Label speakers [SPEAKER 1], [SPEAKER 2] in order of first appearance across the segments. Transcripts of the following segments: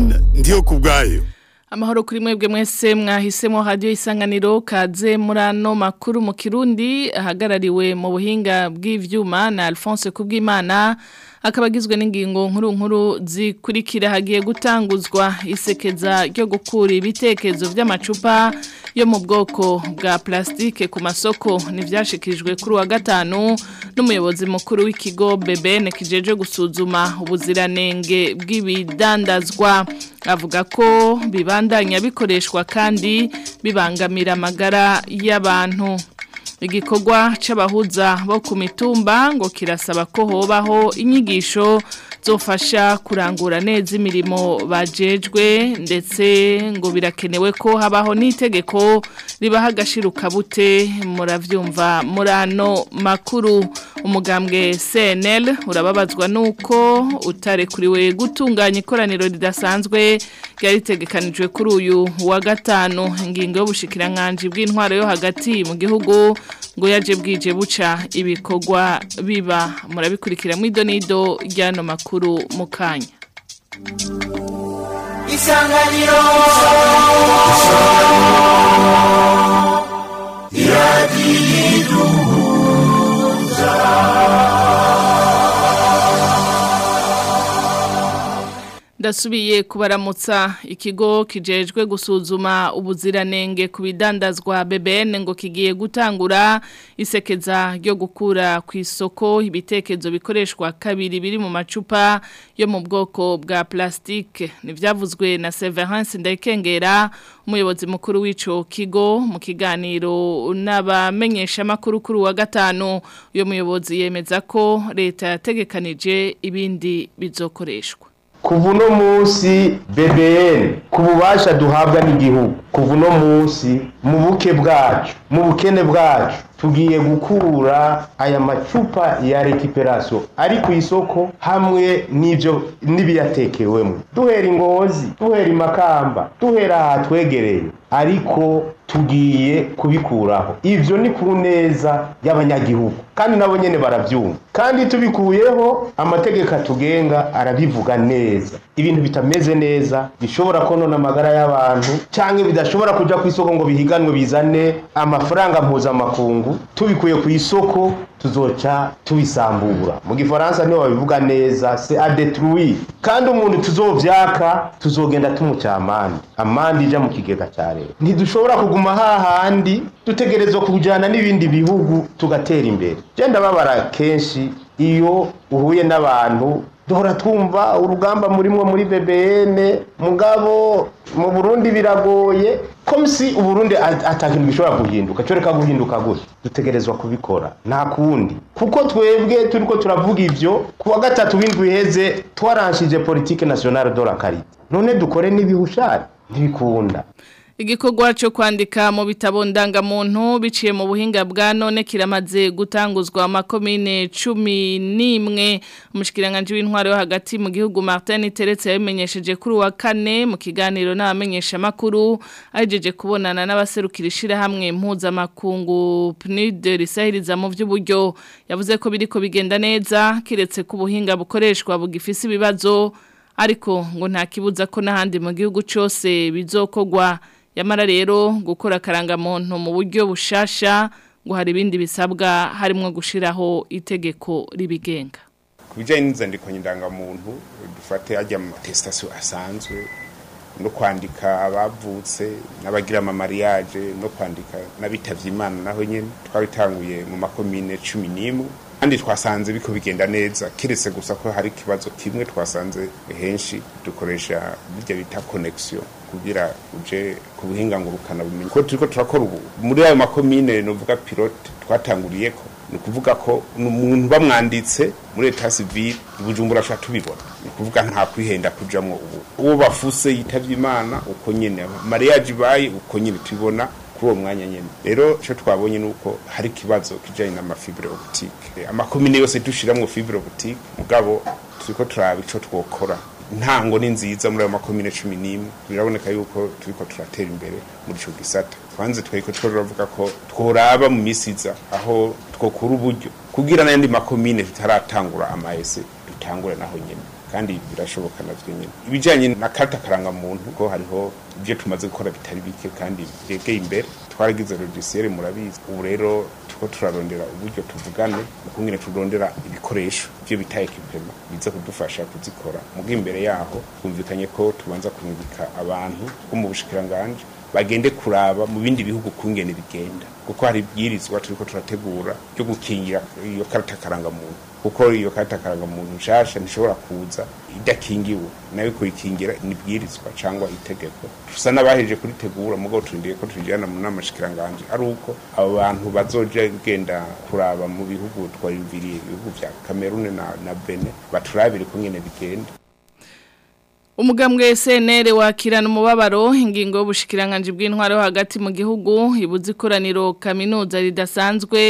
[SPEAKER 1] Francine ndiyo kubwayo
[SPEAKER 2] Amahoro kuri mwebwe mwese mwahisemo radio isanganiro kaze murano makuru mu Kirundi ahagarariwe mu buhinga bw'ivyuma na Alphonse Kubwimana akabagizwe n'ingingo nkuru nkuru zikurikira hagiye gutanguzwa isekeza ryo gukura ibitekerezo by'amacupa yo mu bwoko bwa plastike ku masoko nivyashikijwe kuri wa gatanu n'umuyobozi mukuru w'ikigo BBN kijeje gusuzuma ubuziranenge bw'ibidandazwa avuga ko bibandanya bikoreshwa kandi bibangamira amagara y'abantu igikorwa c'abahuza bo ku mitumba ngo kirasaba ko hobaho inyigisho zofasha kurangura neza imirimo bajejwe ndetse ngo birakenewe ko habaho n'itegeko ribaha agashiruka bute muravyumva murano makuru umugambwe CNL urababazwa nuko utarekuriwe gutunganya ikoraniro ridasanzwe ryaritegekanijwe kuri uyu wa gatanu ingingo y'ubushikiranganje bw'intwaro yo hagati mu gihugu ngo yaje bwije buca ibikorwa biba murabikurikira mu idonido ryano makuru mu kanya
[SPEAKER 3] isanganiro
[SPEAKER 2] Ndasubiye kubaramutsa ikigo kijejwe gusuzuma ubuziranenge ku bidandazwa BBN ngo kigiye gutangura isekeza ryo gukura ku isoko ibitekerezo bikoreshwa kabiri biri mu macupa yo mu bwoko bwa plastike nivyavuzwe na Severance Ndayikengera umuyobozi mukuru w'ico kigo mu kiganiro n'abamenyesha makuru kuri wa gatanu uyo muyobozi yemeza ko leta yategekanije ibindi bizokoreshwa
[SPEAKER 4] kuva uno munsi BBN ku bubasha duhabwa n'igihugu kuva uno munsi mu buke bwacu mu bukene bwacu tugiye gukura aya macupa ya rekiperasiyo ari ku isoko hamwe n'ibyo n'ibiyatekewemo duhera ingozi duhera imakamba duhera aha twegereye ariko tugiye kubikuraho ibyo ni ku neza y'abanyagihugu kandi nabo nyine barabyumva kandi tubikuyeho amategeko atugenga arabivuga neza ibintu bitameze neza bishobora konona amagara y'abantu cyangwa bidashobora kujya ku isoko ngo bihiganwe bizane amafaranga mpuzamakungu tubikuye ku isoko tuzoca tubisambura mu gifaransa niho babivuga neza se adetruire kandi umuntu tuzovyaka tuzogenda tumuca amande amande ija mu kigega cya leta ntidushobora kuguma hahandi dutegerezwa kujana n'ibindi bihugu tugatera imbere je ndababara kenshi iyo uhuye n'abantu duhora twumva urugamba murimwo muri BBN mugabo mu Burundi biragoye komisi uburundi atakintu gishobora guhinduka cyo reka guhinduka gutya dutegerezwa kubikora nta kundi kuko twebwe turiko turavuga ivyo kuwa gatatu w'indwi iheze twaranshije politique nationale de la carité none dukore n'ibihushari ntibikunda
[SPEAKER 2] Igikorwa cyo kwandika mu bitabo ndangamuntu biciye mu buhinga bwa none kiramaze gutanguzwa amakomine cumi n'imwe umushikiranganje w'intwaro yo hagati mu gihugu Martin Teretse yabimenyesheje kuri wa kane mu kiganiro n'abamenyesha makuru ajeje kubonana n'abaserukira ishirahamwe mpuzamakungu PNUD risahiriza mu by'uburyo yavuze ko biriko bigenda neza kiretse ku buhinga bukoreshwa bugifise ibibazo ariko ngo nta kibuza ko n'ahandi mu gihugu cyose bizokogwa yamara rero gukora akarangamuntu mu buryo bushasha ngo hari ibindi bisabwa harimo gushiraho itegeko ribigenga
[SPEAKER 5] ku bijyanye n'inzandiko ndangamuntu dufate ajya mu matesitasiyo asanzwe no kwandika abavutse n'abagira amamariyaje no kwandika n'abitavye imana naho nyine twabitanguye mu makomine cumi n'imwe kandi twasanze biko bigenda neza kiretse gusa ko hari ikibazo kimwe twasanze henshi dukoresha bijya bita connection kugira uje ku buhinga ngurukana bumenyi ko turiko turakora ubu muri ayo makomine novuga pilote twatanguriyeko ni ukuvuga ko umuntu bamwanditse muri leta civile ibujumbura ashobora tubibona ni ukuvuga nta kwihenda kujamwo ubu uwo bafuse yitavye imana uko nyene mariage ibaye uko nyene tubibona kuri uwo mwanya nyene rero ico twabonye nuko hari ikibazo kijanye n'amafibre optique amakomine yose dushiramwo fibre optique mugabo turiko turaba ico twokora intango ni nziza muri ayo makomine cumi n'imwe biraboneka yuko turiko turatera imbere muri ico gisata twanze tweko turavuga ko tworaba mu misi iza aho twokura uburyo kugira n'ayandi makomine tutaratangura amaese dutangure naho nyene kandi birashoboka navyo nyene ibijanye na karta karangamuntu ko hariho ibyo tumaze gukora bitari bike kandi byegeye imbere twaragize logiciel murabizi ubu rero tuko turarondera uburyo tuvugane ukungene turondera ibikoresho byo bita equipment biza kudufasha kuzikora mugo imbere yaho twumvikanye ko tubanza kumwibika abantu bo mu bushikiranganje bagende kuraba mu bindi bihugu kungene bigenda kuko hari ibyirizwa turiko turategura byo gukingira iyo karata karangamuntu kuko iyo karata karangamuntu nshasha ntishobora kuza idakingiwe nayo kuyikingira nibwirizwa cyangwa itegeko tusa n'abaheje kuritegura mugabo turindiye ko tujyana mu nama shikiranganje ari uko abo bantu bazoja genda kuraba mu bihugu twayumviriye ibihugu vya Cameroon na, na Benin baturabire kungene bigenda
[SPEAKER 2] Umugambwe SNL wakirana umubabaro ingingo y'ubushikiranganje bw'intwaro hagati mu gihugu ibuze ikoraniro kaminuza ridasanzwe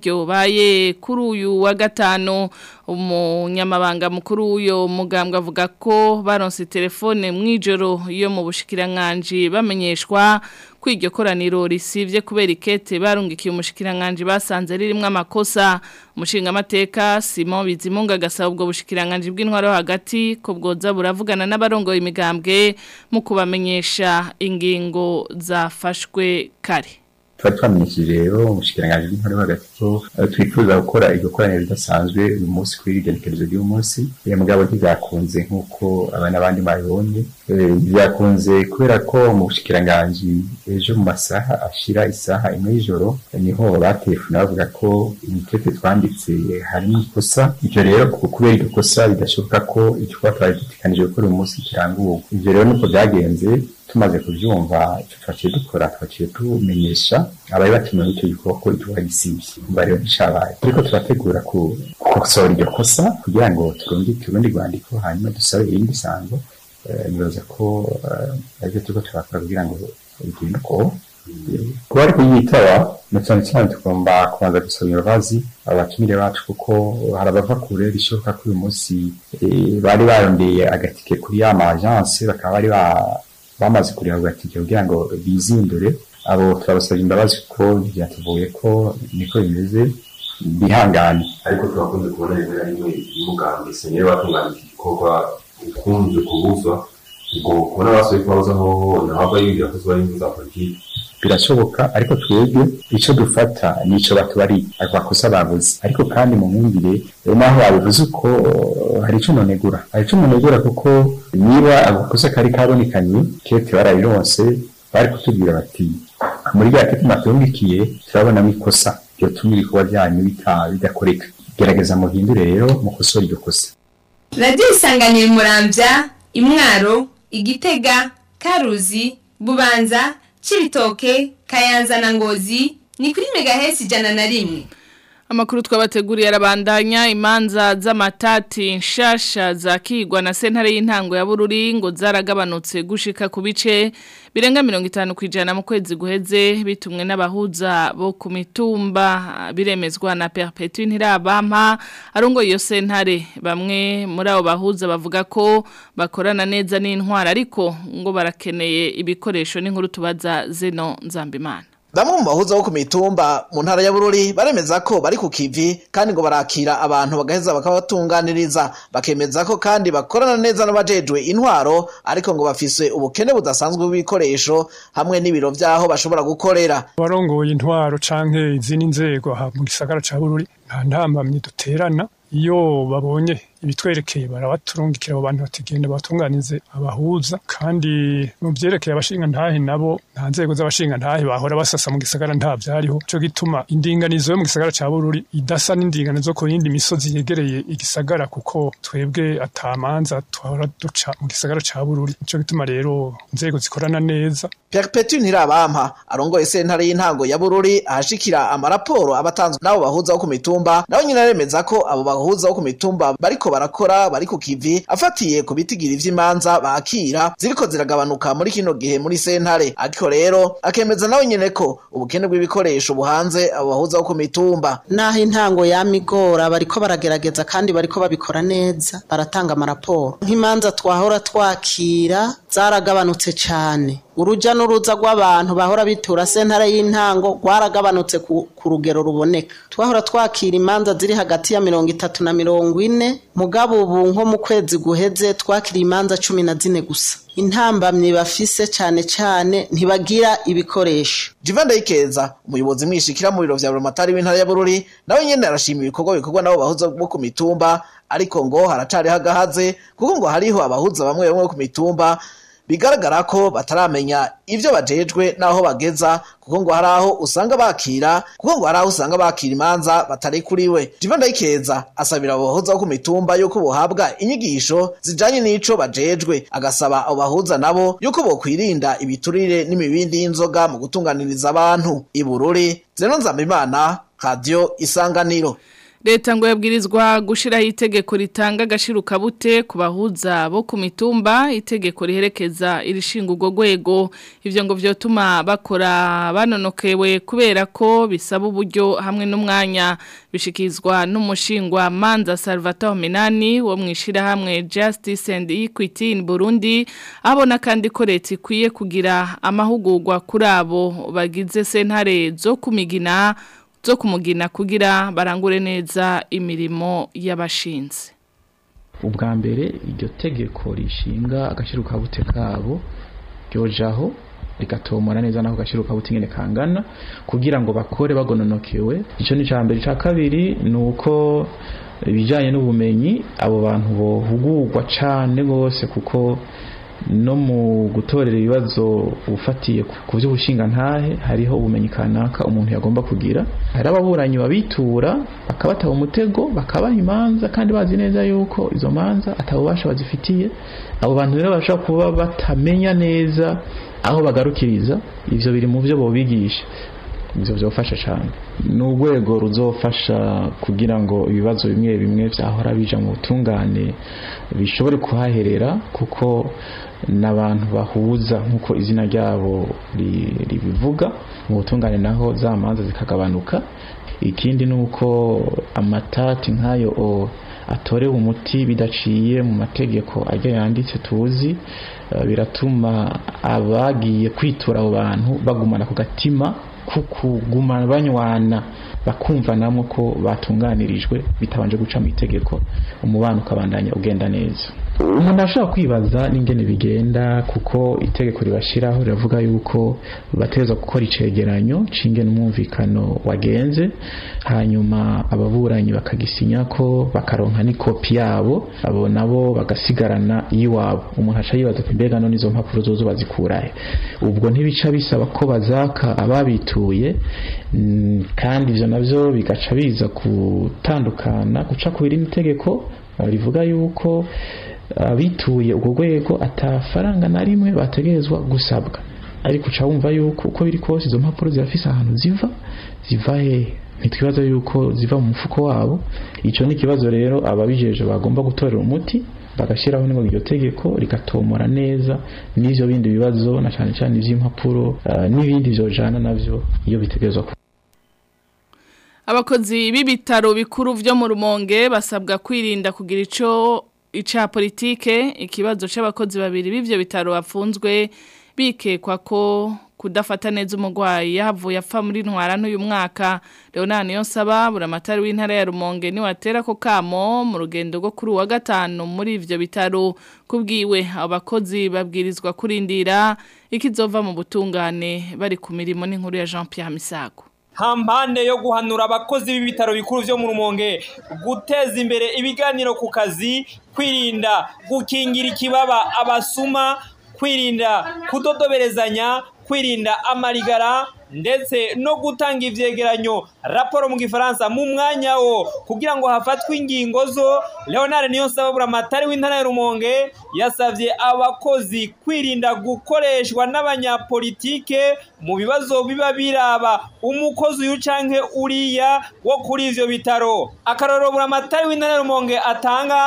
[SPEAKER 2] ryobaye kuri uyu wa gatano umunyamabanga mukuru w'uyo mugambwe avuga ko baronse telefone mwijoro yo mu bushikiranganje bamenyeshwa ko iryo koraniro risivye kubera ikete barungikiye umushikiranganje basanze ririmo amakosa umushinga amateka Simon Bizimunga gasaba ubwo bushikiranganje bw'intwaro hagati ko bwoza buravugana n'abarongoye imigambwe mu kubamenyesha ingingo zafashwe kare
[SPEAKER 1] twari twamenyesheje rero umushikiranganji w'intore hagati ko twifuza gukora iryo koraniro ridasanzwe uyu munsi kuri igenekerezo ry'uyu munsi iyo mugabo ntibyakunze nk'uko abana abandi babibonye byakunze kubera ko mu bushikiranganji ejo mu masaha ashira isaha imwe y'ijoro niho batelefone bavuga ko imikete twanditse harimo ikosa ivyo rero kubera iryo kosa bidashoboka ko igikorwa twari dutekanije gukora uyu munsi kirangurwa ivyo rero nuko byagenze tumaze kubyumva icyo twaciye dukora twaciye tumenyesha abari bakenewe icyo gikorwa ko igikorwa gisibye umva rero ntishabaye turiko turategura gukosora iryo kosa kugira ngo turungike urundi rwandiko hanyuma dusabe irindi sango nibaza ko aribyo turiko turakora kugira ngo bigende uko kuba ari kuyitaba na cyane cyane tugomba kubanza gusaba imbabazi abatumire bacu kuko hari abava kure bishoboka ko uyu munsi bari barondeye agatike kuri ya ma agence bakaba bari bamaze kureba agatike kugira ngo bizindure abo turabasabye imbabazi kuko byatuvuye ko niko bimeze bihangane
[SPEAKER 3] ariko turakunze kubona rimwe na rimwe umugambi senyeri watunganya iki gikorwa ukunze kubuzwa ngo kubona basuye kubabuza hoho ntabwo yibwira ko zuba ari za politiki
[SPEAKER 1] birashoboka ariko twebwe icyo dufata nico batubari abakosa bavuze ariko kandi mu mwumvire naho babivuze uko hari icyo nonegura hari icyo nonegura kuko niba agakosa kari kabonekanye kete barabironse bari kutubwira bati muri rya kete matungikiye turabonamo ikosa ryotuma ibikorwa byanyu bidakoreka gerageza muhindure rero mukosore iryo kosa
[SPEAKER 6] radiyo isanganiye murambya imwaro igitega karuzi bubanza Chibitoke, Kayanza na Ngozi, ni kuri megahesi ijana na rimwe.
[SPEAKER 2] Amakuru twabateguriye arabandanya imanza z'amatati nshasha zakigwa na sentare y'intango ya Bururi ngo zaragabanutse gushika ku bice birenga 50 kwijana mu kwezi guheze bitumwe n'abahuza bo ku mitumba biremezwa na Perpetuit Ntirabampa arongo iyo sentare bamwe muri abo bahuza bavuga ko bakorana neza n'intwara ariko ngo barakeneye ibikoresho n'inkuru tubaza Zeno Nzambimana
[SPEAKER 7] Bamwe mu bahuza bo ku mitumba mu ntara ya Bururi baremeza ko bari ku kivi kandi ngo barakira abantu bagaheza bakabatunganiriza bakemeza ko kandi bakorana neza n'abajejwe intwaro ariko ngo bafise ubukene budasanzwe bw'ibikoresho hamwe n'ibiro vyaho bashobora gukorera
[SPEAKER 8] barongoye intwaro canke izindi nzego aha mu gisagara ca Bururi nta ntambamye duterana iyo babonye ibitwerekeye barabaturungikira abo bantu batigenda batunganize abahuza kandi mu byerekeye abashinga ntahe nabo nta nzego z'abashinga ntahe bahora basasa mu gisagara nta byariho cyo gituma indinganizo yo mu gisagara ca Bururi idasa n'indinganizo ko yindi misozi yegereye igisagara kuko twebwe atamanza twahora duca mu gisagara ca Bururi cyo gituma rero inzego zikorana neza
[SPEAKER 7] Perpetuit Ntirabampa arongoye sentare y'intango ya Bururi ahashikira amaraporo abatanzwe n'abo bahuza bo ku mitumba nawe nyine aremeza ko abo bahuza bo ku mitumba bariko barakora bari ku kivi afatiye ku bitigiri vy'imanza bakira ziriko ziragabanuka muri kino gihe muri sentare ariko rero akemeza nawe nyine ko ubukene bw'ibikoresho buhanze abo bahuza bo ku mitumba
[SPEAKER 9] naho intango yamigora bariko baragerageza kandi bariko babikora neza baratanga amaraporo nk'imanza twahora twakira zaragabanutse cane uruja n'uruza rw'abantu bahora bitura sentare y'intango rwaragabanutse ku, ku rugero ruboneka twahora twakira imanza ziri hagati ya mirongo itatu na mirongo ine mugabo ubu nko mu kwezi guheze twakiriye imanza cumi na zine gusa intambamyi bafise cane cane ntibagira ibikoresho
[SPEAKER 7] Jivan Ndayikeza umuyobozi mwishikira mu biro vya Buramatari w'intara ya Bururi nawe nyene arashima ibikorwa bikorwa nabo bahuza bo ku mitumba ariko ngo haracari hagahaze kuko ngo hariho abahuza bamwe bamwe bo ku mitumba bigaragara ko bataramenya ivyo bajejwe naho bageza kuko ngo hari aho usanga bakira kuko ngo hari aho usanga bakira imanza batari kuriwe Jivan Ndayikeza asabira abo bahuza bo ku mitumba yuko bohabwa inyigisho zijanye n'ico bajejwe agasaba abo bahuza nabo yuko bokwirinda ibiturire n'imibindi y'inzoga mu gutunganiriza abantu ibururi zeno nzambimana radio isanganiro
[SPEAKER 2] Leta ngo yabwirizwa gushiraho itegeko ritanga agashiruka bute ku bahuza bo ku mitumba itegeko riherekeza irishinga urwo rwego ivyo ngo vyotuma bakora banonokewe kubera ko bisaba uburyo hamwe n'umwanya bishikizwa n'umushingwa Manza Salvatore Minani wo mwishira hamwe Justice and Equity in Burundi abona kandi ko leta ikwiye kugira amahugurwa kuri abo bagize sentare zo kumigina zo kumugina kugira barangure neza imirimo y'abashinze
[SPEAKER 10] ubwa mbere iryo tegeko rishinga agashiruka bute kabo ryojaho rigatomora neza naho gashiruka bute nyene kangana kugira ngo bakore bagononokewe ico ni ca mbere ca kabiri nuko ibijanye n'ubumenyi abo bantu bohugurwa cane gose kuko no mu gutorera ibibazo ufatiye ku by'ubushinga ntahe hariho ubumenyi kanaka umuntu yagomba kugira hari ababuranyi babitura bakabataba umutego bakabaha imanza kandi bazi neza yuko izo manza atabubasha bazifitiye abo bantu rero bashobora kuba batamenya neza aho bagarukiriza ivyo biri mu byo bobigisha ivyo byofasha cyane ni urwego ruzofasha kugira ngo ibibazo bimwe bimwe byahora bija mu butungane bishobore kuhaherera kuko n'abantu bahuza nk'uko izina ryabo ribivuga mu butungane naho za manza zikagabanuka ikindi ni uko amatati nk'ayo atorewe umuti bidaciye mu mategeko ajya yanditse tuzi biratuma abagiye kwitura abo bantu bagumana ku gatima kukuguma banywana bakumva namwe ko batunganirijwe bitabanje guca mu itegeko umubano ukabandanya ugenda neza umuntu ashobora kwibaza n'ingene bigenda kuko itegeko ribashiraho riravuga yuko bategerezwa gukora icegeranyo c'ingene umwumvikano wagenze hanyuma ababuranyi bakagisinya ko bakaronka n'ikopi yabo abo nabo bagasigarana iyiwabo umuntu aca yibaza ati mbega none izo mpapuro zozo bazikurahe ubwo ntibica bisaba ko bazaka ababituye kandi ivyo navyo bigaca biza gutandukana guca ku irindi tegeko rivuga yuko abituye urwo rwego atafaranga na rimwe bategerezwa gusabwa ariko uca wumva yuko uko biri kose izo mpapuro zirafise ahantu ziva ziva hehe ntitwibaza yuko ziva mu mufuko wabo icyo ni ikibazo rero ababijeje bagomba gutorera umuti bagashyiraho ngo iryo tegeko rigatomora neza n'ibyo bindi bibazo na cyane cyane iby'impapuro n'ibindi byojana nabyo iyo bitegerezwa
[SPEAKER 2] abakozi b'ibitaro bikuru byo mu rumonge basabwa kwirinda kugira icyo ica politike ikibazo c'abakozi babiri b'ivyo bitaro bafunzwe bikekwa ko kudafata neza umugwayi yahavuye apfa muri ntwara n'uyu mwaka Leonard Niyonsaba buramatari w'intara ya Rumonge ni watera ko kamo mu rugendo rwo kuri wa gatanu muri ivyo bitaro kubwiwe abakozi babwirizwa kurindira ikizova mu butungane bari ku mirimo n'inkuru ya Jean Pierre Misago
[SPEAKER 11] hampande yo guhanura abakozi b'ibitaro bikuru byo mu rumonge guteza imbere ibiganiro ku kazi kwirinda gukingira ikibaba abasuma kwirinda kudodoberezanya kwirinda amarigara ndetse no gutanga ivyegeranyo raporo mu gifaransa mu mwanya wo kugira ngo hafatwe ingingo zo Leonard Niyonsaba buramatari w'intara ya Rumonge yasavye abakozi kwirinda gukoreshwa n'abanyapolitike mu bibazo biba biraba umukozi uyu canke uriya wo kuri ivyo bitaro akarorero buramatari w'intara ya Rumonge atanga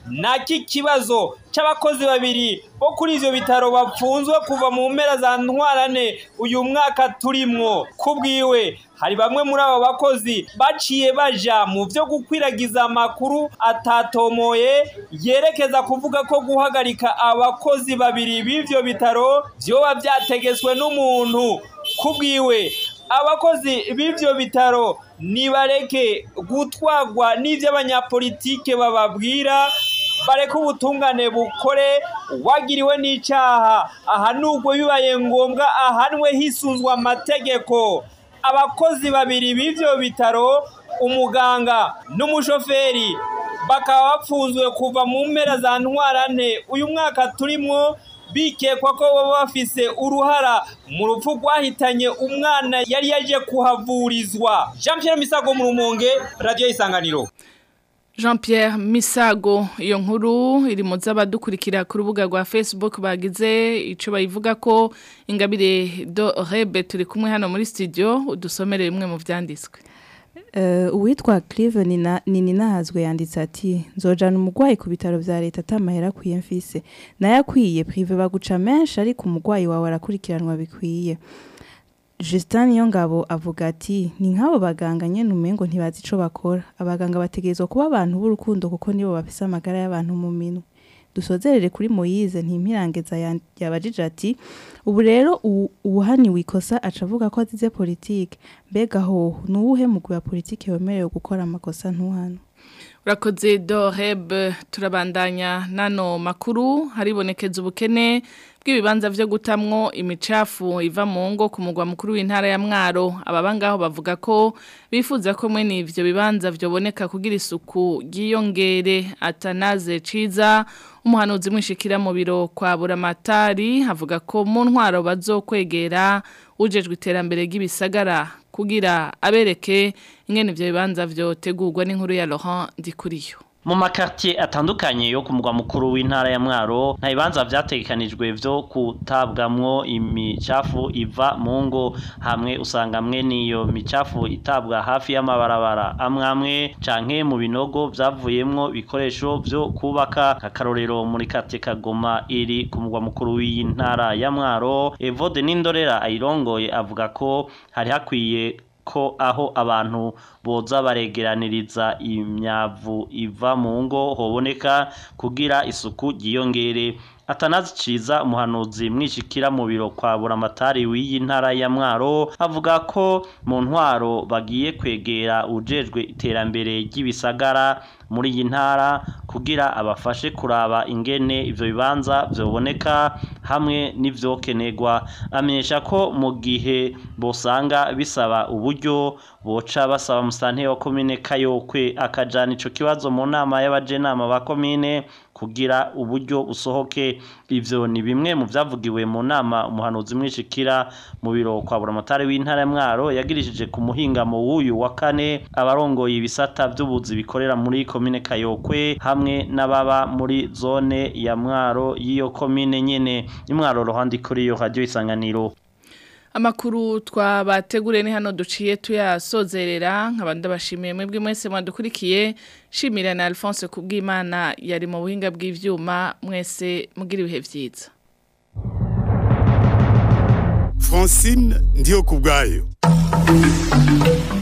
[SPEAKER 11] naki kibazo c'abakozi babiri bo kuri ivyo bitaro bapfunzwe kuva mu mpera za ntwarane uyu mwaka turimwo kubwiwe hari bamwe muri abo bakozi baciye baja mu vyo gukwiragiza amakuru atatomoye yerekeza kuvuga ko guhagarika abakozi babiri b'ivyo bitaro vyoba vyategetswe n'umuntu kubwiwe abakozi b'ivyo bitaro nibareke gutwagwa n'ivyo abanyapolitike bababwira bareke ubutungane bukore wagiriwe n'icaha ahanurwe bibaye ngombwa ahanwe hisunzwe amategeko abakozi babiri b'ivyo bitaro umuganga n'umushoferi bakaba bapfunzwe kuva mu mpera za ntwarante uyu mwaka turimwo bikekwa ko baba bafise uruhara mu rupfu rwahitanye umwana yari yaje kuhavurizwa jean pierre misago mu rumonge radiyo isanganiro
[SPEAKER 2] Jean Pierre Misago iyo nkuru iri mu z'abadukurikira ku rubuga rwa Facebook bagize ico bayivuga ko ingabire do rebe turi kumwe hano muri studio udusomere bimwe mu vyanditswe
[SPEAKER 12] Uh, uwitwa Clive nina nini nahazwe yanditse ati nzojana umugwayi ku bitaro vya leta atamahera kwiye mfise nayakwiye prive baguca menshi ariko umugwayi wawe arakurikiranwa bikwiye Justin Yongabo avuga ati ni nk'abo baganga nyene umengo ntibazi ico bakora abaganga bategerezwa kuba abantu b'urukundo kuko nibo bafise amagara y'abantu mu minwe dusozerere kuri Moyize ntimpirangeza yabajije ati ubu rero uwuhaniwe ikosa aca avuga ko azize politike mbega ho nuwuhe mugwi wa politike wemerewe gukora amakosa ntuhano
[SPEAKER 2] urakoze doheb turabandanya nano makuru haribonekeza ubukene bw'ibibanza vyo gutamwo imicafu iva mu ngo ku mugwa mukuru w'intara ya Mwaro ababa ngaho bavuga ko bifuza ko mwe n'ivyo bibanza vyoboneka kugira isuku ryiyongere atanaze ciza umuhanuzi mwishikira mu biro kwa buramatari havuga ko mu ntwaro bazokwegera ujejwe iterambere ry'ibisagara kugira abereke ingene ivyo bibanza vyotegurwa n'inkuru ya Laurent Ndikuriyo
[SPEAKER 13] mu makartier atandukanye yo ku mugwa mukuru w'intara ya Mwaro nta bibanza vyategekanijwe vyo kutabwamwo imicafu iva mu ngo hamwe usanga mwe niyo micafu itabwa hafi y'amabarabara amwe amwe canke mu binogo vyavuyemwo bikoresho vyo kubaka akarorero muri kate kagoma iri ku mugwa mukuru w'intara ya Mwaro Evode Nindorera ayirongoye avuga ko hari hakwiye ko aho abantu boza baregeraniriza imyavu iva mu ngo hoboneka kugira isuku ryiyongere atanazi ciza umuhanuzi mwishikira mu biro kwa buramatari w'iyi ntara ya Mwaro avuga ko mu ntwaro bagiye kwegera ujejwe iterambere ry'ibisagara muri iyi ntara kugira abafashe kuraba ingene ivyo bibanza vyoboneka hamwe n'ivyokenerwa amenyesha ko mu gihe bosanga bisaba uburyo boca basaba musanteri wa komine Kayokwe akajana ico kibazo mu nama y'abajenama ba komine kugira uburyo usohoke ivyo ni bimwe mu vyavugiwe mu nama umuhanuzi mwishikira mu biro kwa buramatari w'intara ya Mwaro yagirishije ku muhingamo w'uyu wa kane abarongoye ibisata vy'ubuzi bikorera muri komine Kayokwe hamwe n'ababa muri zone ya Mwaro y'iyo komine nyene imwaro rohandi kuri iyo radio isanganiro
[SPEAKER 2] Amakuru twabateguriye ni hano duciye tuyasozerera nkabandi bashimiye mwebwe mwese mwadukurikiye shimira na Alphonse kubw'Imana yari mu buhinga bw'ivyuma mwese mugira ibihe vyiza
[SPEAKER 14] Francine ndiyo kubgayo